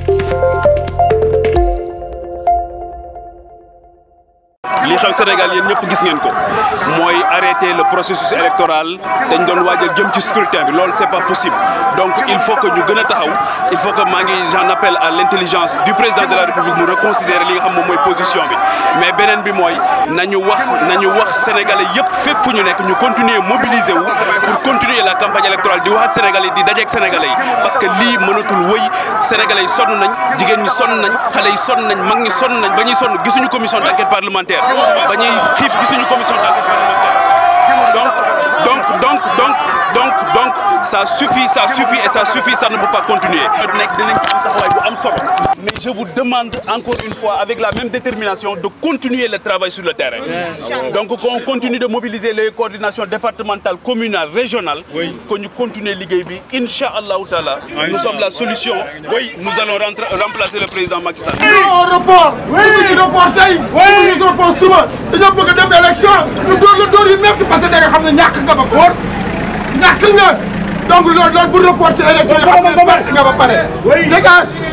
li xew Sénégal yéen ñëpp gis ngeen ko mooy arrêter le processus électoral dañ doon waajal jëm ci scrutin bi loolu c'est pas possible donc il faut que ñu gën a taxaw il faut que maa ngi j'en appelle à l'intelligence du président de la République mu reconsidérer li nga xam moom mooy position bi mais beneen bi mooy nañu wax nañu wax sénégalais yëpp fépp fu ñu nekk ñu continuer mobiliser wu pour continuer la campagne électorale di wax ak sénégalais yi di dajeek sénégalais yi parce que lii mënatul wëy sénégalais yi sonn nañ jigéen ñi sonn nañ xale yi sonn nañ mag ñi sonn nañ ba ñuy sonn gisuñu commission d'enquête parlementaire ba ñuy xiif gisuñu commission d'enquête parlementaire donc donc donc donc donc donc ça suffit ça suffit et ça suffit ça ne peut pas continuer nekk dinañ ci am taxawaay bu am solo mais je vous demande encore une fois avec la même détermination de continuer le travail sur le terrain donc qu'on continue de mobiliser les coordinations départementales communales régionales que ñu continuer liggéey bi incha allahu taala nous sommes la solution oui nous allons rentrer remplacer le président Macky Sall au report bëgg ñu report tey bëgg ñu report suba dañoo bëgg dem élection ñu dóor la dóor yu métti parce que da nga xam ne ñàkk nga ba foor ñàkk nga donc loolu loolu bu reporter élection yoo xam ne perte nga ba pare dégage